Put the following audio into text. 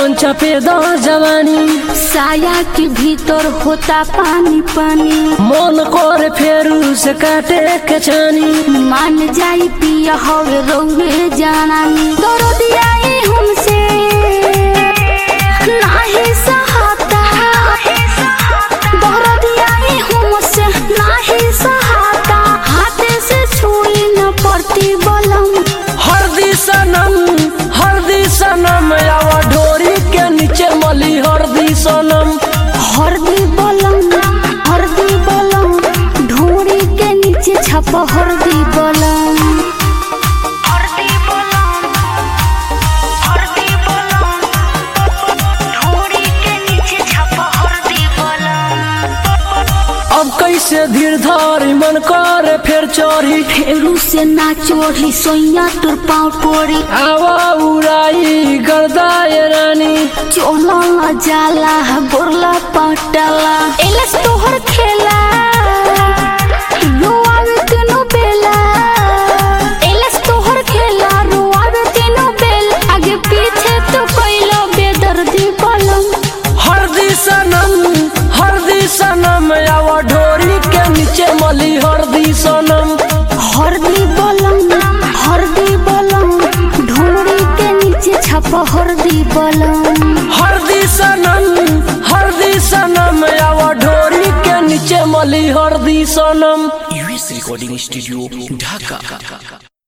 जवन चपे दो जवानी साया के भीतर होता पानी पानी मन कर फेरू से काटे के छानी मान जाई पिया हवे रौवे जानानी दरदियाई हमसे नाही सहाता दरदियाई हमसे नाही सहाता हाथे से छुई न पड़ती बलम हरदी सनम हरदी सनम आवा ढोरी के नीचे मली हरदी सनम हरदी बलम हरदी बलम ढोरी के नीचे छप हरदी बलम हरदी बलम हरदी बलम ढोरी के नीचे छप हरदी बलम अब कैसे धीर धारी मन करे फिर चोरी फेरू से ना चोरी सोइया तोर पाँव पोरी आवा उड़ाई गर्दाए रानी चोला ला जाला गोरला पटाला एलस तोहर खेला रोआवे तीनों बेला एलस तोहर खेला रोआवे तीनों बेला आगे पीछे तो कैलो बेदर्दी बलम हरदी सनम हरदी सनम आवा ढोरी के नीचे मली हरदी सनम हरदी बलम हरदी बलम ढोरी के नीचे छप हरदी बलम हरदी सनम हरदी सनम आवा ढोरी के नीचे मली हरदी सनम यूएस रिकॉर्डिंग स्टूडियो ढाका